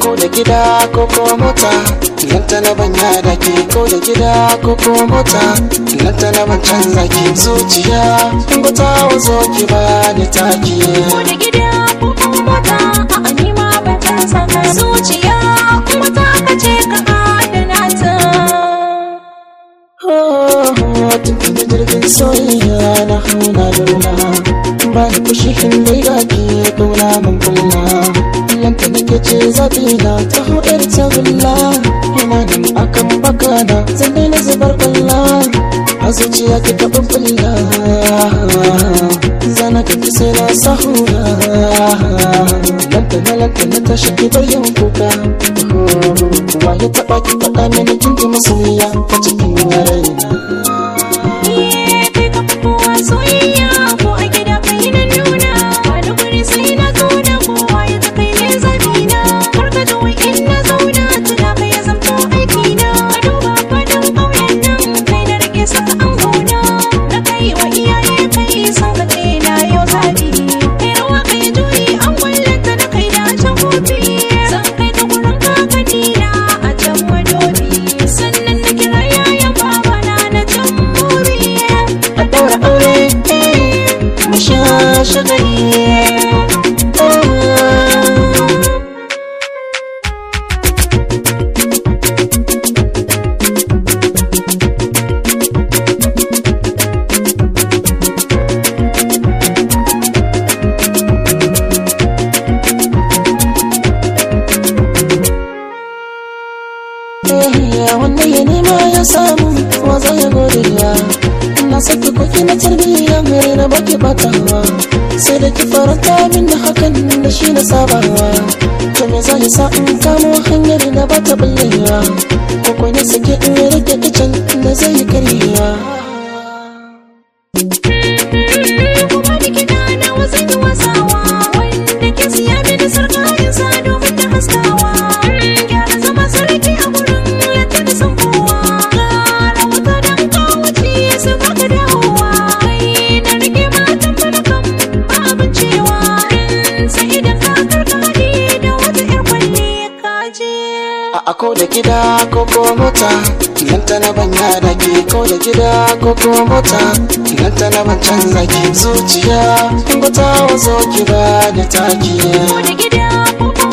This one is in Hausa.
ko da gida ko ko mota nan ta na banya da ke ko da gida ko ko mota nan ta na ban canza ki zuciya ko ta wazo ki ba ni taki ko da gida ko kuma mota a anima ban canza ka zuciya kuma ta kace ka adana ta tun da jirgin soyayya na hauna lula ba da kushi dai ga ki kauna mun kulla lanta nake ce zaɓi na ta huɗar ta gulla ina nan akan baka na zan daina zubar kwalla a zuciya ki taɓa kulla zana ka fi sai na sahura lanta na lanta na tashi ki bar yin kuka wa ya taɓa ki faɗa mini kin ji masoyiya ta cikin raina Iye kai ka fi kowa soyayya ko a gida kai na nuna wani guri sai na zauna kowa ya ta kai ne zabina kar ka ga wai in na zauna tuna kai ya zamto aikina ka duba fadin ƙauyen nan kai na rage saka an gona na kai wa iyaye kai san ka ce na yau zabi kai rawa kai juyi an wallata na kai da can kofi san kai ka gurin kakanina a can madobi sannan na kira yayan babana na can muri a ɗaura aure mu sha shagali wanda ya nema ya samu wa zai ya godiya na saki koki na tarbiyya mai na baki batawa sai da ki faranta min da hakan da shi na sabawa to me zai sa in kamo hanyar da ba ta bullewa ko ko ne sake in rage kicin da zai yi karyewa kuma da kiɗa na wasan yi wasawa wanda ke siya mini sarƙayin sa domin ta haskawa gyara zama sarki a gurin yadda da san kowa ƙara wuta don kawuci sai ba ka dawowa kai na rike matan manakan ba abin cewa sai idan ka karka haɗi da wata 'yar kwalle ka je a ako da gida ko ko mota nan ta na banya da ke ko da gida ko ko mota nan ta na ban canza ki zuciya ko ta wazo ki ba da taki ko da gida ko kuma